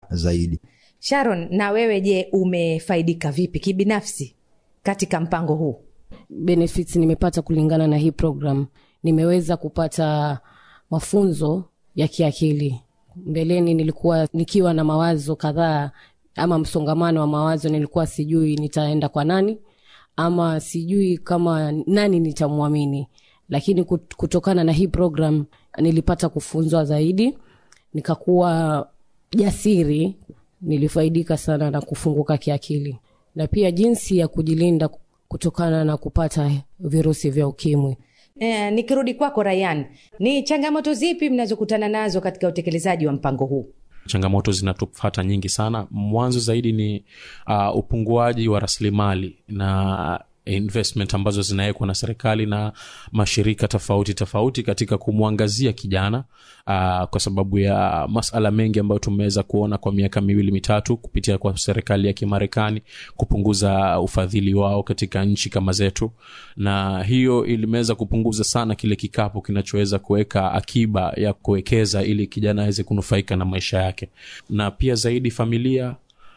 zaidi. Sharon, na wewe je, umefaidika vipi kibinafsi katika mpango huu? benefits nimepata kulingana na hii program nimeweza kupata mafunzo ya kiakili mbeleni nilikuwa nikiwa na mawazo kadhaa ama msongamano wa mawazo nilikuwa sijui nitaenda kwa nani ama sijui kama nani nitamwamini lakini kut- kutokana na hii program nilipata kufunzwa zaidi nikakuwa jasiri nilifaidika sana na kufunguka kiakili na pia jinsi ya kujilinda kutokana na kupata virusi vya ukimwi E, nikirudi kwako Rayan, ni changamoto zipi mnazokutana nazo katika utekelezaji wa mpango huu? changamoto zinatufata nyingi sana mwanzo zaidi ni uh, upunguaji wa rasilimali na investment ambazo zinawekwa na serikali na mashirika tofauti tofauti katika kumwangazia kijana uh, kwa sababu ya masala mengi ambayo tumeweza kuona kwa miaka miwili mitatu kupitia kwa serikali ya kimarekani kupunguza ufadhili wao katika nchi kama zetu na hiyo ilimeweza kupunguza sana kile kikapu kinachoweza kuweka akiba ya kuwekeza ili kijana aweze kunufaika na maisha yake na pia zaidi familia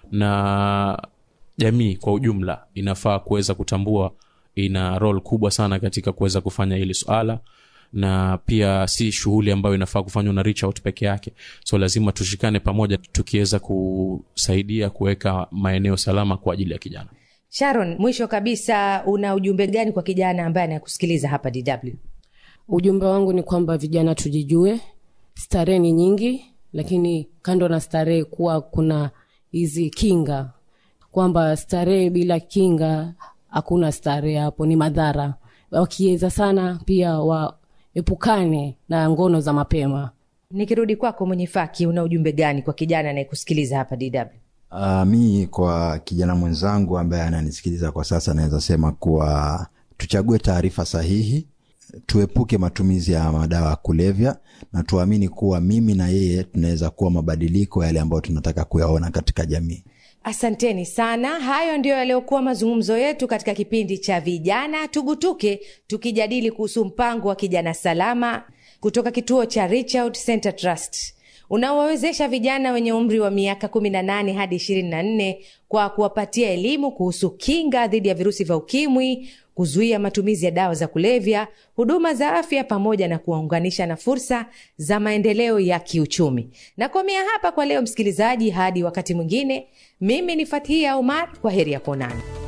na jamii kwa ujumla inafaa kuweza kutambua ina rol kubwa sana katika kuweza kufanya hili swala na pia si shughuli ambayo inafaa kufanywa na reach out peke yake so lazima tushikane pamoja tukiweza kusaidia kuweka maeneo salama kwa ajili ya kijana Sharon, mwisho kabisa, una ujumbe gani kwa kijana ambaye anakusikiliza hapa DW? ujumbe wangu ni kwamba vijana tujijue starehe ni nyingi lakini kando na starehe kuwa kuna hizi kinga kwamba starehe bila kinga hakuna starehe hapo ni madhara wakiweza sana pia waepukane na ngono za mapema Nikirudi kwako mwenye faki, una ujumbe gani kwa kijana anayekusikiliza hapa DW? Uh, mi kwa kijana mwenzangu ambaye ananisikiliza kwa sasa naweza sema kuwa tuchague taarifa sahihi tuepuke matumizi ya madawa ya kulevya na tuamini kuwa mimi na yeye tunaweza kuwa mabadiliko yale ambayo tunataka kuyaona katika jamii Asanteni sana. Hayo ndiyo yaliyokuwa mazungumzo yetu katika kipindi cha Vijana Tugutuke, tukijadili kuhusu mpango wa kijana salama kutoka kituo cha Reach Out Center Trust unaowawezesha vijana wenye umri wa miaka 18 hadi 24 kwa kuwapatia elimu kuhusu kinga dhidi ya virusi vya ukimwi, kuzuia matumizi ya dawa za kulevya, huduma za afya, pamoja na kuwaunganisha na fursa za maendeleo ya kiuchumi. Nakomea hapa kwa leo, msikilizaji, hadi wakati mwingine. Mimi ni Fathia Umar, kwa heri ya kuonana.